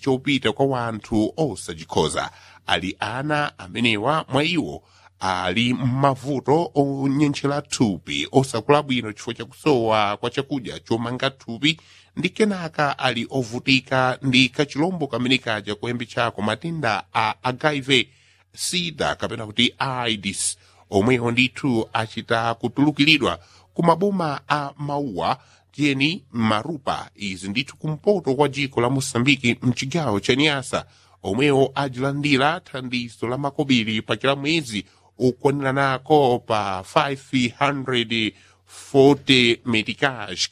chopita kwa wanthu osachikhoza ali ana amenewa mwa iwo ali m'mavuto onyenchera thupi osakula bwino chifukwa chakusowa kwa chakudya chomanga thupi ndi kenaka ali ovutika ndi kachilombo kamene kaja koyambi chako matenda a hiv sida kapena kuti aids omwewo ndithu achita kutulukiridwa ku maboma a mauwa tiyeni marupa izi ndithu kumpoto kwa dziko la mosambiki mchigawo cha niasa omwewo ajilandira thandizo la makobiri pa kila mwezi ukwaniranako pa 540 medicage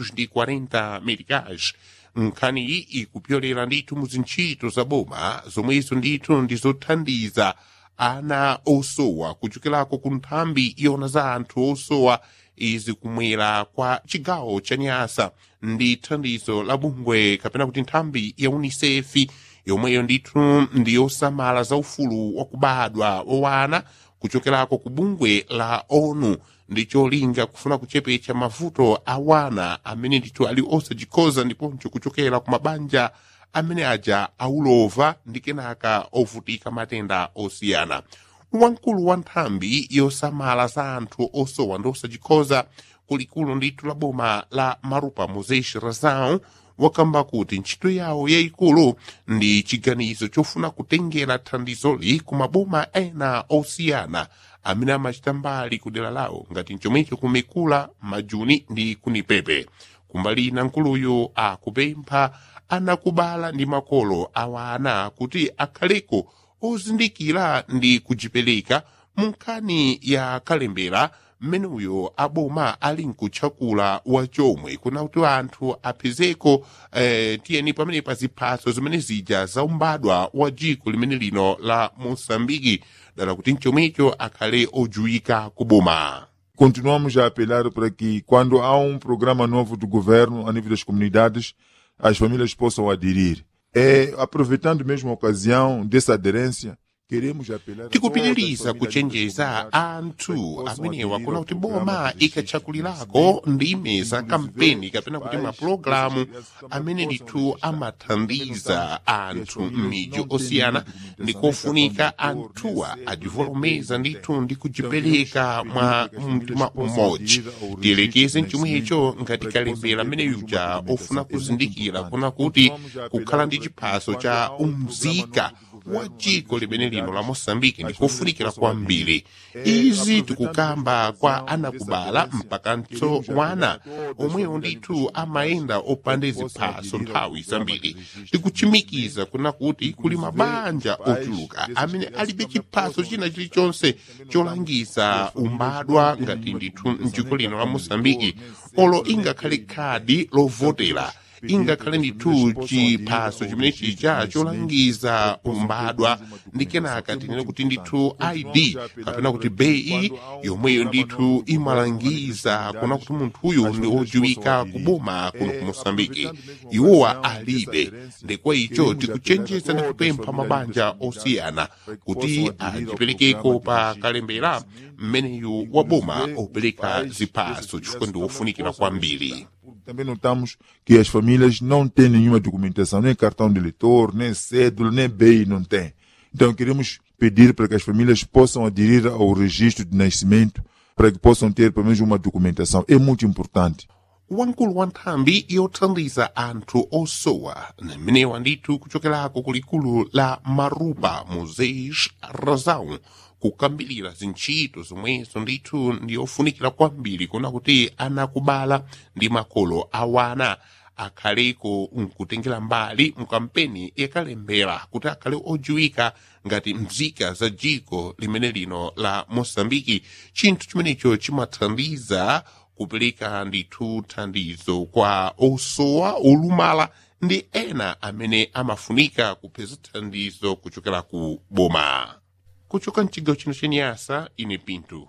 540 medicage nkhani iyi ikupyolera ndithu mu zintchito za boma zomwezo ndithu ndizothandiza ana osowa kuchokerako ku nthambi yona za anthu osowa izi kumwera kwa chigawo cha nyasa ndi thandizo la bungwe kapena kuti nthambi ya unicef yomweyo ndithu ndiyosamala za ufulu wakubadwa wowana kuchokerako ku bungwe la onu ndi cholinga kufuna kuchepetsa mavuto a wana amene ndithu ali osachikhoza ndiponso kuchokera ku mabanja amene aja aulova ndi kenaka ovutika matenda osiyana wamkulu wa nthambi yosamala za anthu osowa ndi osachikhoza kulikulu ndithu la boma la marupa moses razão wakamba kuti ntchito yawo yayikulu ndi chiganizo chofuna kutengera thandizoli ku maboma ena osiyana amene amachita mbali ku dera lawo ngati chomwecho kumekula majuni ndi kunipepe kumbali ina nkuluyu akupempha anakubala ndi makolo awana kuti akhaleko ozindikira ndi kujipereka mu nkhani ya kalembera mmeneyo aboma ali mkutchakula wachomwe kuna kuti anthu apezeko eh, tiyeni pamene pa ziphaso zimene zija zaumbadwa wa dziko limene lino la moçambike dala kuti mchomwecho akhale ojuwika kuboma Continuamos a apelar para que, quando há um programa novo do governo a nível das comunidades, as famílias possam aderir. É, aproveitando mesmo a ocasião dessa aderência, queremos apelar a tikupitiriza todas as kuchenjeza famílias anthu amenewa kuna kuti boma ikatchakulirako ndime za kampeni kapena kuti mapulogalamu amene ndithu amathandiza anthu m'midzi osiyana ndi kofunika anthuwa ajivolomeza ndithu ndi kujipereka mwa mtima umodzi tiyelekeze mchomwecho ngati kalembera amene yuja ofuna kuzindikira kuna kuti kukhala ndi chiphaso cha umzika wa dziko limene lino la moçambike ndikofunikira kwambiri izi tikukamba kwa anakubala mpakanso wana omwewo ndithu amayenda opanda ziphaso nthawi zambiri tikuchimikiza kuna kuti kuli mabanja ochuluka amene alibe chiphaso china chilichonse cholangiza umbadwa ngati ndithu mdziko lino la moçambike olo ingakhale khadi lovotera ingakhale ndithu chiphaso chimene chija cholangiza umbadwa ndi kenaka tinene kuti ndithu id kapena kuti bei yomweyo ndithu imalangiza kuna kuti munthuyu ndi ojiwika kuboma kuno ku moçambike iwowa alibe ndekwa icho tikuchenjeza ndi kupempha mabanja osiyana kuti ajiperekeko pa kalembera mmeneyu wa boma opereka ziphaso chifukwa ndi wofunikira kwambiri Também notamos que as famílias não têm nenhuma documentação, nem cartão de eleitor, nem cédula, nem BI não tem. Então queremos pedir para que as famílias possam aderir ao registro de nascimento, para que possam ter pelo menos uma documentação. É muito importante. wamkulu wa nthambi yothandiza anthu osowa mmenewa ndithu kuchokerako kulikulu la marupa moses razão kukambirira zintchito zomwezo ndithu ndiyofunikira kwambiri kuna kuti anakubala ndi makolo awana akhaleko mkutengera mbali mkampeni yakalembera kuti akhale ojiwika ngati mzika za dziko limene lino la moçambike chinthu chimenecho chimathandiza kupereka ndithu thandizo kwa osowa olumala ndi ena amene amafunika kupeza thandizo kuchokera ku boma kuchoka mchigawo chino chenyasa ine pinto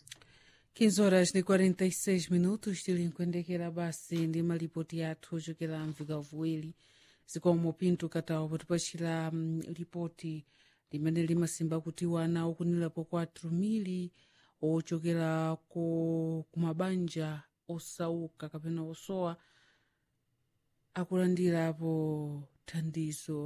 15 horas de 46 minutos tilinkuendekera basi ndi malipoti athu ochokera mvikavuwiri zikomo pinto katawa potipachira um, lipoti limene limasimba kuti wana okunirapo 4 mili ochokera ku kumabanja osauka kapena osowa akulandirapo thandizo